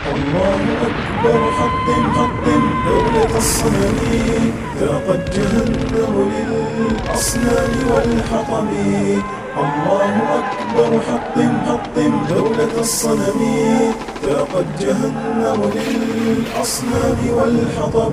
الله أكبر حطم حطم دولة الصنم ذاقت جهنم للأصنام والحطم الله أكبر حطم حطم دولة الصنم ذاقت جهنم للأصنام والحطب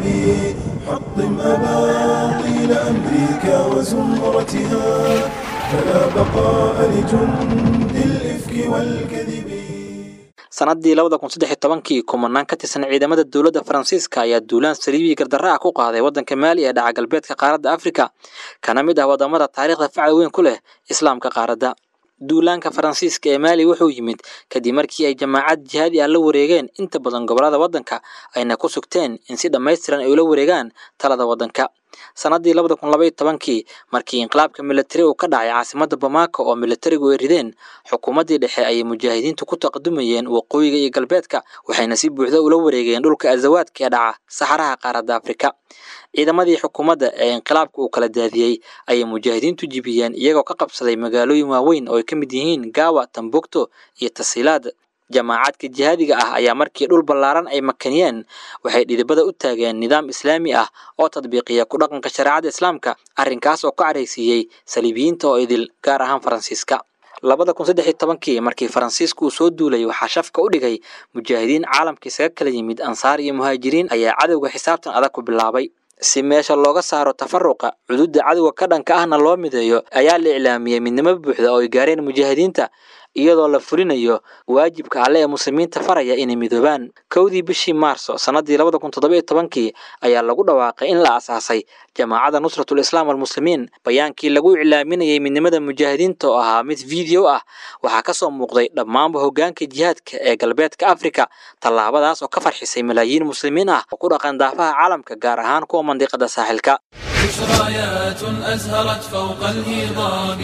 حطم أباطيل أمريكا وزمرتها فلا بقاء لجند الإفك والكذب sannaddii labada kun saddex iyo tobankii kumanaan ka tirsan ciidamada dowladda faransiiska ayaa duulaan saliibii gardarra ah ku qaaday waddanka maali ee dhaca galbeedka qaaradda afrika kana mid ah waddamada taariikhda facal weyn ku leh islaamka qaaradda duulaanka faransiiska ee maali wuxuu yimid kadib markii ay jamaacad jihaadi ah la wareegeen inta badan gobollada waddanka ayna ku sugteen in si dhammaystiran ay ula wareegaan talada waddanka sannaddii labada kun labaiyo tobankii markii inqilaabka militari uu ka dhacay caasimadda bamako oo militarigu ay rideen xukuumaddii dhexe ayay mujaahidiintu ku taqadumayeen waqooyiga iyo galbeedka waxayna si buuxda ula wareegeen dhulka azawaadka ee dhaca saxaraha qaaradda afrika ciidamadii xukuumadda ee inqilaabka uu kala daadiyey ayay mujaahidiintu jibiyeen iyagoo ka qabsaday magaalooyin waaweyn oo ay ka mid yihiin gaawa tambukto iyo tasiilaad jamaacadka jihaadiga ah ayaa markii dhul ballaaran ay makaniyeen waxay dhidibada u taageen nidaam islaami ah oo tadbiiqiya ku dhaqanka shareecada islaamka arrinkaas oo ka caraysiiyey saliibiyiinta oo idil gaar ahaan faransiiska labada kun saddex iyo tobankii markii faransiisku uu soo duulay waxaa shafka u dhigay mujaahidiin caalamka isaga kala yimid ansaar iyo muhaajiriin ayaa cadowga xisaabtan adag ku bilaabay si meesha looga saaro tafaruqa cududda cadowga ka dhanka ahna loo mideeyo ayaa la iclaamiyey midnimo buuxda oo ay gaareen mujaahidiinta iyadoo la fulinayo waajibka alle ee muslimiinta faraya inay midoobaan kowdii bishii maarso sannaddii labada kun toddoba iyo tobankii ayaa lagu dhawaaqay in la asaasay jamaacadda nusratul islaam almuslimiin bayaankii lagu iclaaminayay midnimada mujaahidiinta oo ahaa mid video ah waxaa ka soo muuqday dhammaanba hoggaanka jihaadka ee galbeedka afrika tallaabadaas oo ka farxisay malaayiin muslimiin ah oo ku dhaqan daafaha caalamka gaar ahaan kuwa mandiqada saaxilka بشريات أزهرت فوق الهضاب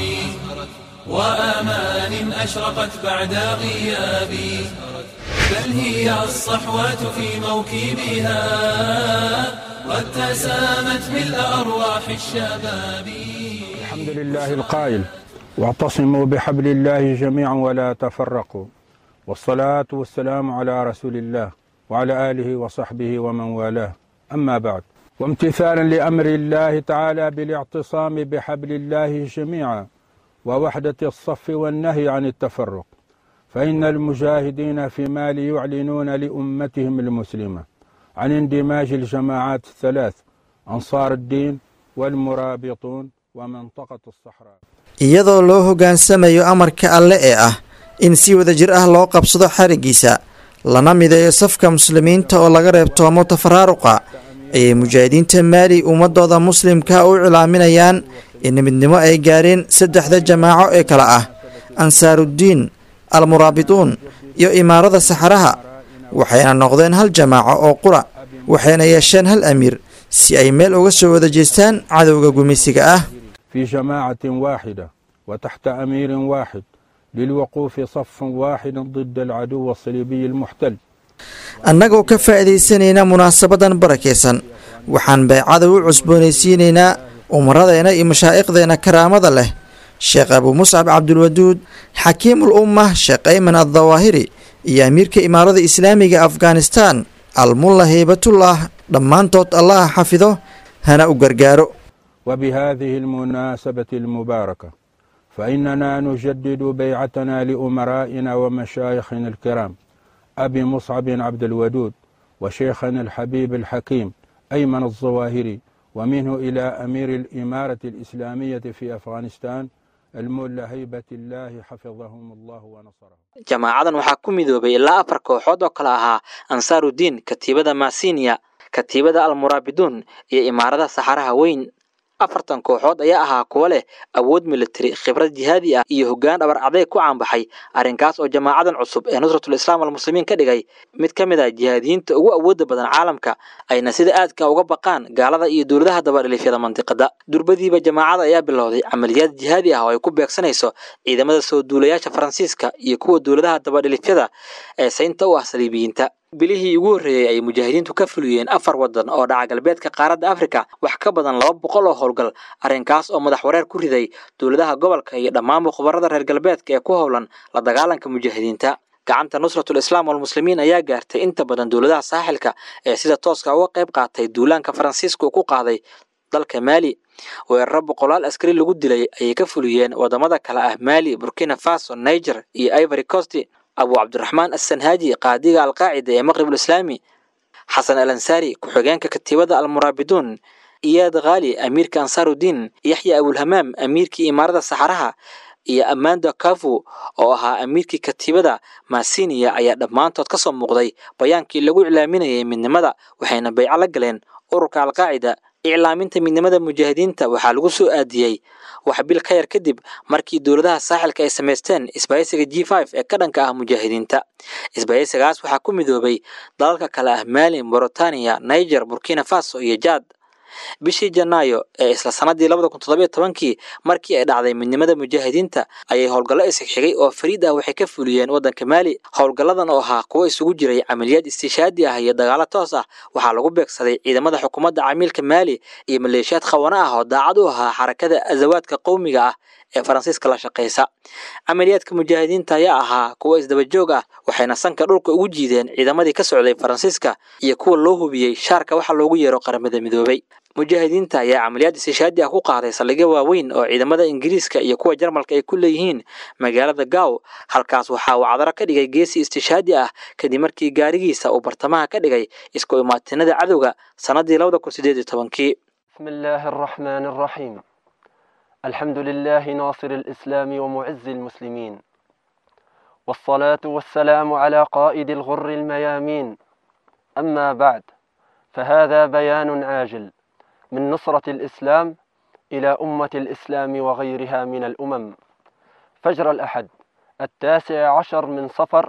وآمان أشرقت بعد غيابي بل هي الصحوات في موكبها قد تسامت ملء أرواح الشباب الحمد لله القائل واعتصموا بحبل الله جميعا ولا تفرقوا والصلاة والسلام على رسول الله وعلى آله وصحبه ومن والاه أما بعد وامتثالا لأمر الله تعالى بالاعتصام بحبل الله جميعا ووحدة الصف والنهي عن التفرق فإن المجاهدين في مالي يعلنون لأمتهم المسلمة عن اندماج الجماعات الثلاث أنصار الدين والمرابطون ومنطقة الصحراء iyadoo loo hoggaansamayo amarka alle ee ah in si wada jir ah loo qabsado xarigiisa lana mideeyo safka muslimiinta oo laga reebtoomo tafaraaruqa ayay mujaahidiinta maali ummadooda muslimka u cilaaminayaan in midnimo ay gaareen saddexda jamaaco ee kale ah ansaaruddiin almuraabituun iyo imaarada saxaraha waxayna noqdeen hal jamaaco oo qura waxayna yeesheen hal amiir si ay meel uga soo wada jeestaan cadowga gumeysiga ah في جماعة واحدة وتحت أمير واحد للوقوف صف واحد ضد العدو الصليبي المحتل annagoo ka faa'iidaysanayna munaasabadan barakaysan waxaan baycada u cusboonaysiinaynaa umaradeenna iyo mashaa'iqdeenna karaamada leh sheekh abuu muscab cabdulwaduud xakiimul ummah sheekh ayman addawaahiri iyo amiirka imaarada islaamiga afghanistan almulla heybatullah dhammaantood allaha xafido hana u gargaaro وبهذه المناسبة المباركة فإننا نجدد بيعتنا لأمرائنا ومشايخنا الكرام أبي مصعب عبد الودود وشيخنا الحبيب الحكيم أيمن الظواهري ومنه إلى أمير الإمارة الإسلامية في أفغانستان المولى هيبة الله حفظهم الله ونصرهم jamaacadan waxaa ku midoobay ilaa afar kooxood oo kale ahaa ansaarudiin katiibada masinia katiibada almuraabiduun iyo imaarada saxaraha weyn afartan kooxood ayaa ahaa kuwo leh awood militari khibrad jihaadi ah iyo hoggaan dhabar adeeg ku caanbaxay arrinkaas oo jamaacadan cusub ee nusratul islaam almuslimiin ka dhigay mid ka mid ah jihaadiyiinta ugu awoodda badan caalamka ayna sida aadka uga baqaan gaalada iyo dowladaha dabadhilifyada mandiqada durbadiiba jamaacada ayaa bilowday camaliyaad jihaadi ah oo ay ku beegsanayso ciidamada soo duulayaasha faransiiska iyo kuwa dowladaha dabadhilifyada ee saynta u ah saliibiyiinta bilihii ugu horreeyey ay mujaahidiintu ka fuliyeen afar waddan oo dhaca galbeedka qaaradda afrika wax ka badan laba boqol oo howlgal arrinkaas oo madax wareer ku riday dowladaha gobolka iyo dhammaanba khubarada reer galbeedka ee ku howlan la dagaalanka mujaahidiinta gacanta nusratul islaam walmuslimiin ayaa gaartay inta badan dowladaha saaxilka ee sida tooska uga qayb qaatay duulaanka faransiiska uu ku qaaday dalka maali weeraro boqolaal askari lagu dilay ayay ka fuliyeen wadamada kale ah maali burkina faso niger iyo ivory coast abu cabdiraxmaan assanhaaji qaadiga alqaacida ee maqrib ulislaami xasan al ansaari ku-xigeenka katiibada almuraabiduun iyaad khaali amiirka ansaarudiin yaxya abulhamaam amiirkii imaarada saxaraha iyo amanda kafu oo ahaa amiirkii katiibada masiniya ayaa dhammaantood ka soo muuqday bayaankii lagu iclaaminayay midnimada waxayna bayco la galeen ururka alqaacida iclaaminta midnimada mujaahidiinta waxaa lagu soo aadiyey wax bil ka yar kadib markii dowladaha saaxilka ay samaysteen isbahaysiga g f ee ka dhanka ah mujaahidiinta isbahaysigaas waxaa ku midoobay dalalka kale ah mali moritania niger burkina faso iyo jad bishii janaayo ee isla sanadii labada kun toddobiyo tobankii markii ay dhacday midnimada mujaahidiinta ayay howlgallo isxigxigay oo fariid ah waxay ka fuliyeen waddanka maali howlgalladan oo ahaa kuwo isugu jiray camaliyaad istiishaadi ah iyo dagaalo toos ah waxaa lagu beegsaday ciidamada xukuumadda camiilka maali iyo maleeshiyaad khawana ah oo daacad u ahaa xarakada azawaadka qowmiga ah ee faransiiska la shaqaysa camaliyaadka mujaahidiinta ayaa ahaa kuwo isdabajoog ah waxayna sanka dhulka ugu jiideen ciidamadii ka socday faransiiska iyo kuwa loo hubiyey shaarka waxa loogu yeero qaramada midoobay mujaahidiinta ayaa camaliyaad istishaadi ah ku qaaday saldhigyo waaweyn oo ciidamada ingiriiska iyo kuwa jarmalka ay ku leeyihiin magaalada gaaw halkaas waxaa uu cadaro ka dhigay geesi istishaadi ah kadib markii gaarigiisa uu bartamaha ka dhigay isku imaatinada cadowga sannadii labada kun sideed iyo tobankii بسم الله الرحمن الرحيم الحمد لله ناصر الإسلام ومعز المسلمين والصلاة والسلام على قائد الغر الميامين أما بعد فهذا بيان عاجل من نصرة الإسلام إلى أمة الإسلام وغيرها من الأمم فجر الأحد التاسع عشر من صفر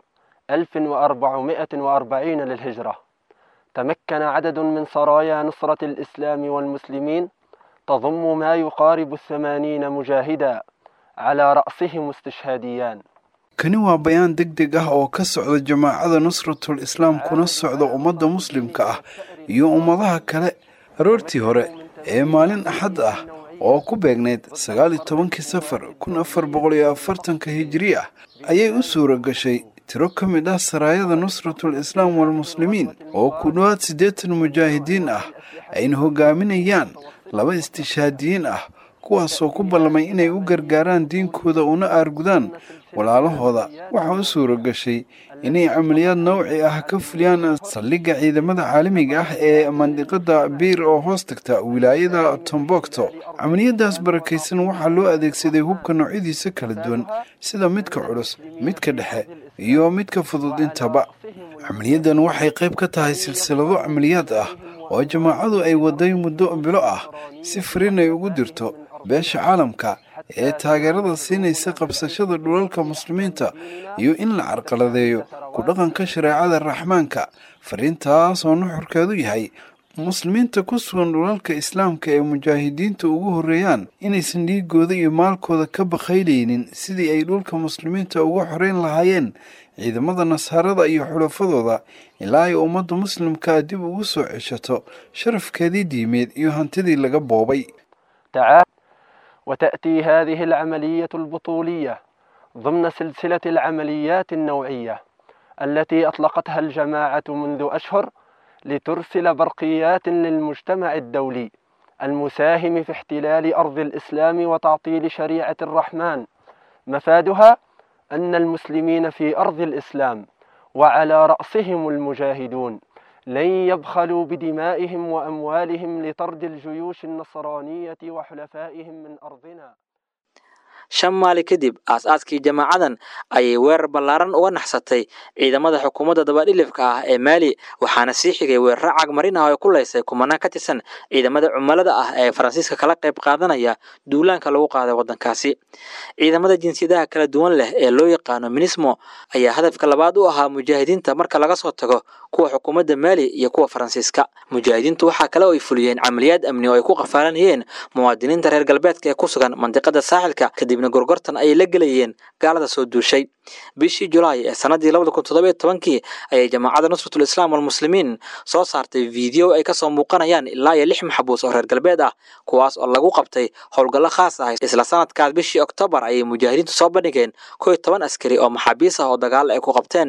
1440 للهجرة تمكن عدد من سرايا نصرة الإسلام والمسلمين تضم ما يقارب الثمانين مجاهدا على رأسهم استشهاديان kani waa bayaan deg deg ah oo ka socda jamaacada nusratul islaam kuna socda ummadda muslimka ah iyo ummadaha kale aroortii hore ee maalin axad ah oo ku beegnayd sagaal iyo tobankii safar kun afar boqol iyo afartanka hijiri ah ayay u suura gashay tiro ka mid ah saraayada nusratul islaam walmuslimiin oo ku dhowaad siddeetan mujaahidiin ah ayna hogaaminayaan laba istishaadiyiin ah kuwaasoo ku ballamay inay u gargaaraan diinkooda una aargudaan walaalahooda waxaa u suura gashay inay camaliyaad nawci ah ka fuliyaan saldhigga ciidamada caalamiga ah ee mandiqada biir oo hoos tagta wilaayada tombokto camaliyadaas barakaysan waxaa loo adeegsaday hubka noocyadiisa kala duwan sida midka culus midka dhexe iyo midka fudud intaba camaliyadan waxay qayb ka tahay silsilado camaliyaad ah oo jamaacadu ay waday muddo bilo ah si fariin ay ugu dirto beesha caalamka ee taageerada siinaysa qabsashada dhulalka muslimiinta iyo in la carqaladeeyo ku dhaqanka shareecada raxmaanka fariintaas oo nuxurkeedu yahay muslimiinta ku sugan dhulalka islaamka ee mujaahidiinta ugu horreeyaan inaysan dhiigooda iyo maalkooda ka bakhayleynin sidii ay dhulka muslimiinta uga xoreyn lahaayeen ciidamada nasaarada iyo xulafadooda ilaa ay ummadda muslimkaa dib ugu soo ceshato sharafkeedii diimeed iyo hantidii laga boobay وتأتي هذه العملية البطولية ضمن سلسلة العمليات النوعية التي أطلقتها الجماعة منذ أشهر لترسل برقيات للمجتمع الدولي المساهم في احتلال أرض الإسلام وتعطيل شريعة الرحمن مفادها أن المسلمين في أرض الإسلام وعلى رأسهم المجاهدون لن يبخلوا بدمائهم وأموالهم لطرد الجيوش النصرانية وحلفائهم من أرضنا shan maali kadib aas-aaskii jamaacadan ayay weerar ballaaran uga naxsatay ciidamada xukuumadda dabadhilifka ah ee maali waxaana sii xigay weeraro cagmarin ah oo ku laysay kumanaan ka tirsan ciidamada cumilada ah ee faransiiska kala qayb qaadanaya duulaanka lagu qaaday waddankaasi ciidamada jinsiyadaha kala duwan leh ee loo yaqaano minismo ayaa hadafka labaad u ahaa mujaahidiinta marka laga soo tago kuwa xukuumadda maali iyo kuwa faransiiska mujaahidiintu waxaa kale oo ay fuliyeen camaliyaad amni oo ay ku qafaalanayeen muwaadiniinta reer galbeedka ee ku sugan mandiqada saaxilka kadib kadibna gorgortan ayay la gelayeen gaalada soo duushay bishii julaay ee sanadii labada kun toddoba iyo tobankii ayay jamaacadda nusratul islaam walmuslimiin soo saartay fiideo ay kasoo muuqanayaan ilaa iyo lix maxbuus oo reer galbeed ah kuwaas oo lagu qabtay howlgallo khaas ah isla sanadkaas bishii oktoobar ayay mujaahidiintu soo bandhigeen kow iyo toban askari oo maxaabiis ah oo dagaal ay ku qabteen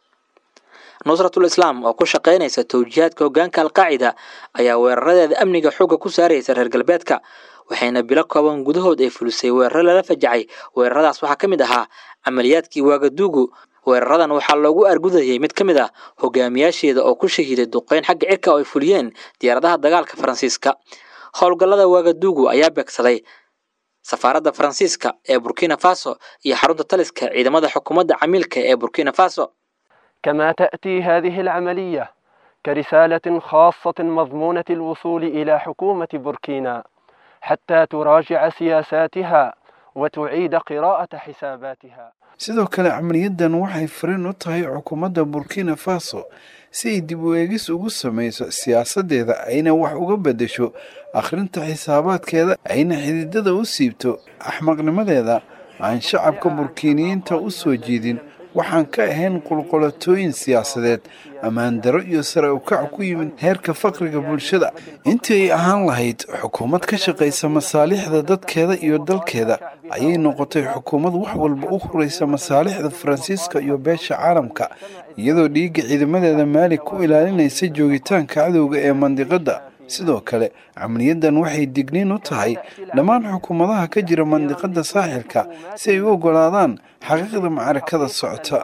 nusratul islaam oo ku shaqaynaysa towjihaadka hoggaanka alqaacida ayaa weeraradeeda amniga xoogga ku saaraysa reer galbeedka waxayna bilo kooban gudahood ay fulisay weeraro lala fajacay weeraradaas waxaa ka mid ahaa camaliyaadkii waagaduugu weeraradan waxaa loogu argudayay mid ka mid ah hogaamiyaasheeda oo ku shahiiday duqeyn xagga cirka oo ay fuliyeen diyaaradaha dagaalka faransiiska howlgallada waagaduugu ayaa beegsaday safaaradda faransiiska ee burkina faso iyo xarunta taliska ciidamada xukuumadda camiilka ee burkina faso كما تأتي هذه العملية كرسالة خاصة مضمونة الوصول إلى حكومة بوركينا حتى تراجع سياساتها وتعيد قراءة حساباتها sidoo kale camaliyadan waxay fariin u tahay xukuumadda burkina faso si ay dib u eegis ugu samayso siyaasaddeeda ayna wax uga beddesho akhrinta xisaabaadkeeda ayna xididada u siibto axmaqnimadeeda aan shacabka burkiiniyiinta u soo jeedin waxaan ka ahayn qulqulatooyin siyaasadeed ammaan daro iyo sare ukac ku yimid heerka faqriga bulshada intii ay ahaan lahayd xukuumad ka shaqaysa masaalixda dadkeeda iyo dalkeeda ayay noqotay xukuumad wax walba u huraysa masaalixda faransiiska iyo beesha caalamka iyadoo dhiigga ciidamadeeda maali ku ilaalinaysa joogitaanka cadowga ee mandiqadda sidoo kale camaliyadan waxay digniin u tahay dhammaan xukuumadaha ka jira mandiqadda saaxilka si ay u oggolaadaan xaqiiqda macrakada socota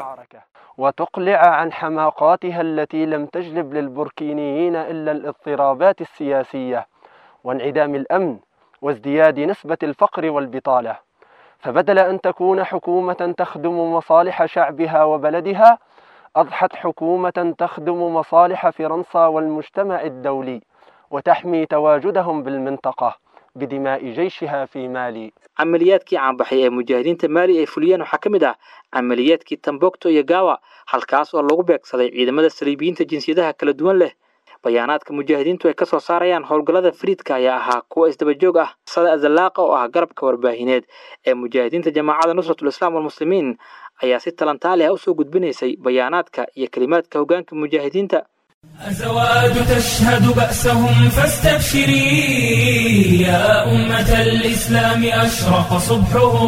وتقلع عن حماقاتها التي لم تجلب للبوركينيين إلا الاضطرابات السياسية وانعدام الأمن وازدياد نسبة الفقر والبطالة فبدل أن تكون حكومة تخدم مصالح شعبها وبلدها أضحت حكومة تخدم مصالح فرنسا والمجتمع الدولي وتحمي تواجدهم بالمنطقة بدماء جيشها في مالي camaliyaadkii caanbaxay ee mujaahidiinta maali ay fuliyeen waxaa ka mid ah camaliyaadkii tambokto iyo gawa halkaas oo lagu beegsaday ciidamada saliibiyiinta jinsiyadaha kala duwan leh bayaanaadka mujaahidiintu ay kasoo saarayaan howlgallada fariidka ayaa ahaa kuwa isdabajoog ah sada azalaaqa oo ah garabka warbaahineed ee mujaahidiinta jamaacadda nusratul islaam walmuslimiin ayaa si talantaali ah usoo gudbinaysay bayaanaadka iyo kelimaadka hoggaanka mujaahidiinta أزواج تشهد بأسهم فاستبشري يا أمة الإسلام أشرق صبحهم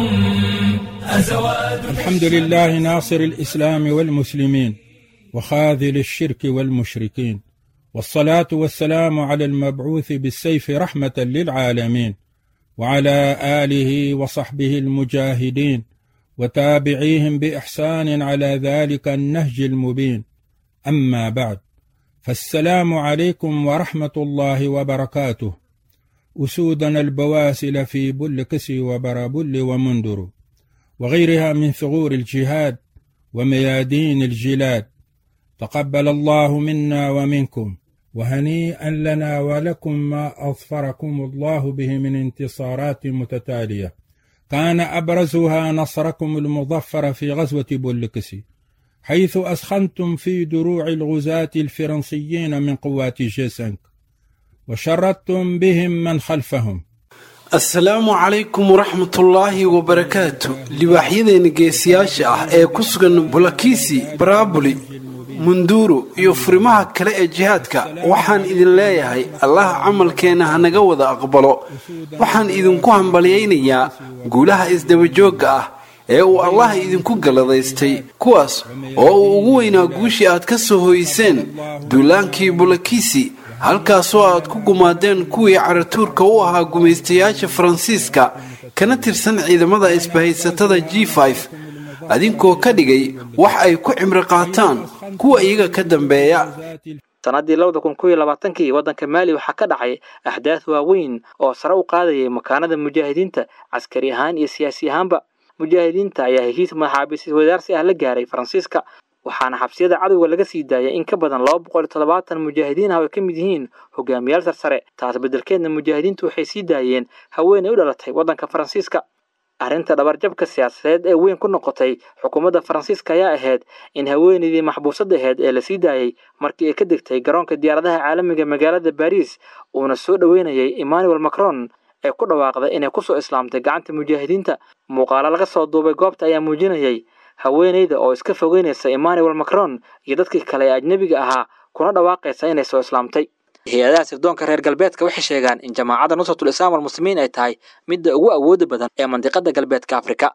أزواج الحمد لله ناصر الإسلام والمسلمين وخاذل الشرك والمشركين والصلاة والسلام على المبعوث بالسيف رحمة للعالمين وعلى آله وصحبه المجاهدين وتابعيهم بإحسان على ذلك النهج المبين أما بعد فالسلام عليكم ورحمة الله وبركاته أسودنا البواسل في بل كسي وبرابل ومندر وغيرها من ثغور الجهاد وميادين الجلاد تقبل الله منا ومنكم وهنيئا لنا ولكم ما أظفركم الله به من انتصارات متتالية كان أبرزها نصركم المظفر في غزوة بولكسي حيث أسخنتم في دروع الغزاة الفرنسيين من قوات جيسنك وشردتم بهم من خلفهم asalaamu calaykum waraxmatullaahi wabarakaatu libaaxyadeena geesiyaasha ah ee ku sugan bulakiisi baraabuli munduuro iyo furimaha kale ee jihaadka waxaan idin leeyahay allah camalkeenna hanaga wada aqbalo waxaan idinku hambalyaynayaa guulaha isdabajoogga ah ee uu allah idinku galladaystay kuwaas oo uu ugu weynaa guushii aad ka soo hoyseen duulaankii bulakiisi halkaasoo aad ku gumaadeen kuwii caratuurka u ahaa gumaystayaasha faransiiska kana tirsan ciidamada isbahaysatada g adinkoo ka dhigay wax ay ku cimri qaataan kuwa iyaga ka dambeeya sannaddii labada kun kow iyo labaatankii waddanka maali waxaa ka dhacay axdaad waaweyn oo sare u qaadayay makaanada mujaahidiinta caskari ahaan iyo siyaasi ahaanba mujaahidiinta ayaa heshiis maxaabiis wadaarsi ah la gaaray faransiiska waxaana xabsiyada cadowga laga sii daayay in ka badan laba boqol iyo toddobaatan mujaahidiin ah oo ay ka mid yihiin hogaamiyaal sarsare taas beddelkeedna mujaahidiintu waxay sii daayeen haweenay u dhalatay waddanka faransiiska arrinta dhabarjabka siyaasadeed ee weyn ku noqotay xukuumadda faransiiska ayaa ahayd in haweenaydii maxbuusad ahayd ee lasii daayey markii ay ka degtay garoonka diyaaradaha caalamiga magaalada baariis uuna soo dhoweynayay emmanuel macron ee ku dhawaaqday inay kusoo islaamtay gacanta mujaahidiinta muuqaalo laga soo duubay goobta ayaa muujinayay haweeneyda oo iska fogeynaysa emmanuel macron iyo dadkii kale ee ajnebiga ahaa kuna dhawaaqaysa inay soo islaamtay hay-adaha sirdoonka reer galbeedka waxay sheegaan in jamaacadda nusratul islaam walmuslimiin ay tahay midda ugu awooda badan ee mandiqada galbeedka afrika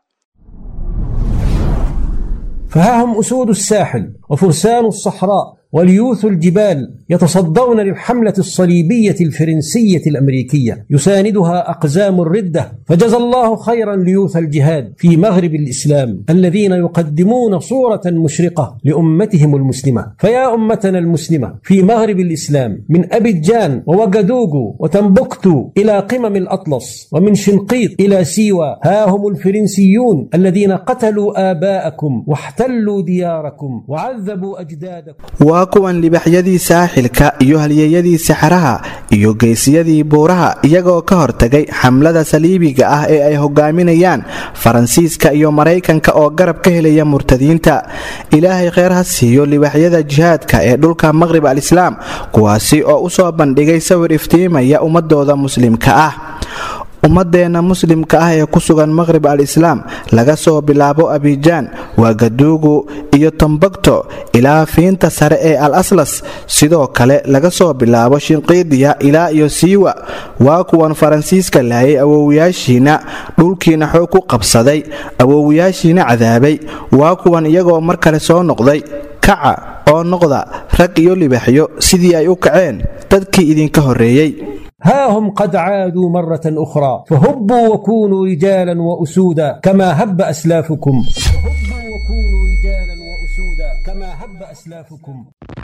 فها هم أسود الساحل وفرسان الصحراء وليوث الجبال يتصدون للحملة الصليبية الفرنسية الأمريكية يساندها أقزام الردة فجزى الله خيرا ليوث الجهاد في مغرب الإسلام الذين يقدمون صورة مشرقة لأمتهم المسلمة فيا أمتنا المسلمة في مغرب الإسلام من أبيجان ووغادوغو وتنبكتو إلى قمم الأطلس ومن شنقيط إلى سيوا ها هم الفرنسيون الذين قتلوا آباءكم واحتلوا دياركم وعذبوا أجدادكم waa kuwan libaxyadii saaxilka iyo halyeeyadii saxaraha iyo geesiyadii buuraha iyagoo ka hortagay xamlada saliibiga ah ee ay hogaaminayaan faransiiska iyo maraykanka oo garab ka helaya murtadiinta ilaahay kheyr ha siiyo libaxyada jihaadka ee dhulka maqrib alislaam kuwaasi oo u soo bandhigay sawir iftiimaya ummadooda muslimka ah ummadeenna muslimka ah ee ku sugan maqhrib al islaam laga soo bilaabo abijaan waagaduugu iyo tombogto ilaa fiinta sare ee al aslas sidoo kale laga soo bilaabo shinqiidiya ilaa iyo siiwa waa kuwan faransiiska laayay awowiyaashiina dhulkiina xoog ku qabsaday awowiyaashiina cadaabay waa kuwan iyagoo mar kale soo noqday kaca oo noqda rag iyo libaxyo sidii ay u kaceen dadkii idinka horreeyey ها هم قد عادوا مرة أخرى فهبوا وكونوا رجالا وأسودا كما هب أسلافكم فهبوا وكونوا رجالا وأسودا كما هب أسلافكم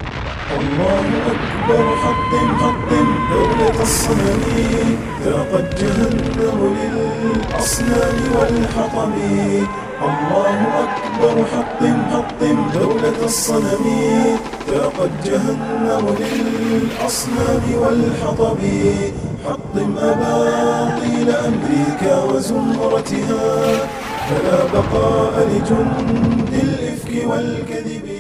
الله أكبر حطم حطم دولة الصنم ذاقت جهنم للأصنام والحطم الله أكبر حطم حطم دولة الصنم ذاقت جهنم للأصنام والحطم حطم أباطيل أمريكا وزمرتها فلا بقاء لجند الإفك والكذب